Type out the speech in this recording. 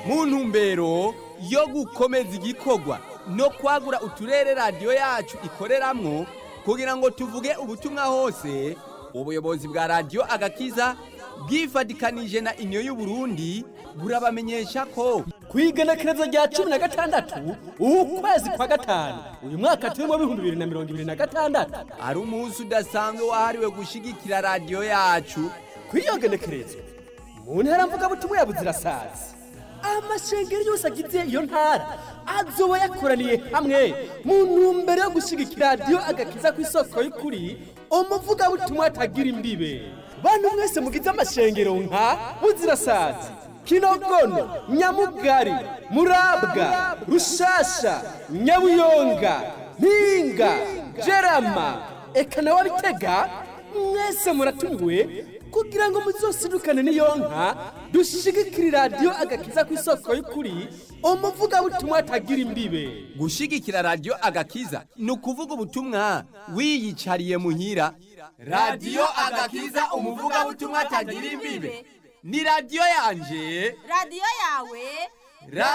mu ntumbero yo gukomeza igikorwa no kwagura uturere radiyo yacu ikoreramwo kugira ngo tuvuge ubutumwa hose ubuyobozi bwa radiyo agakiza bwifadikanije na iniyo y'uburundi burabamenyesha ko kwigenekerezo rya cumi na gatandatu ukwezi kwa gatanu uyu mwaka turimo w'ibihumbi bibiri na mirongo ibiri na gatandatu ari umunsi udasanzwe wahariwe gushigikira radiyo yacu kw'iyo genekerezo mu ntara mvugabutumwa ya buzirasazi amashengero yose agize iyo ntara azoba yakoraniye hamwe mu ntumbero yo gushyigikira radiyo agakiza ku isoko y'ukuri umuvugabutumwa atagira imbibe bantu mwese mugize amashengero nka buzirasazi kinogono nyamugari murabwa rushasha nyabuyonga mpinga jerama eka nawe bitega mwese muratumiwe kugira ngo muzosidukane n'iyo nka dushigikire radiyo agakiza ku isoko y'ukuri umuvugabutumwa atagira imbibe gushigikira radiyo agakiza ni ukuvuga ubutumwa wiyicariye muhira radiyo agakiza umuvugabutumwa atagira imbibe ni radiyo yanje radiyo yawe